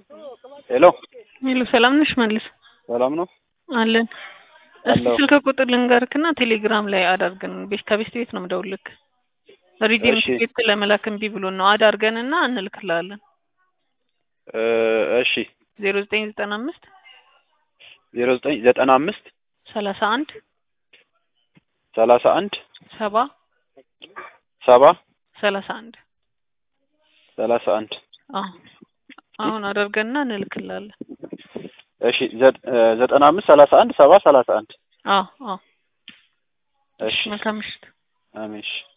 ሄሎ ሄሎ ሰላም ነሽ? መልስ ሰላም ነው አለን። እስቲ አለሁ። ስልክ ቁጥር ልንገርክና ቴሌግራም ላይ አዳርገን ቤት ከቤት ቤት ነው የምደውልልክ። ሪዲም እሺ። ቤት ለመላክ እምቢ ብሎን ነው አዳርገንና እንልክልሃለን። እ እሺ ዜሮ ዘጠኝ ዘጠና አምስት ዜሮ ዘጠኝ ዘጠና አምስት ሰላሳ አንድ ሰላሳ አንድ ሰባ ሰባ ሰላሳ አንድ ሰላሳ አንድ አዎ አሁን አዳርገንና እንልክልሃለን። እሺ ዘ- እ ዘጠና አምስት ሰላሳ አንድ ሰባ ሰላሳ አንድ አዎ አዎ እሺ መልካም ምሽት። አሜን እሺ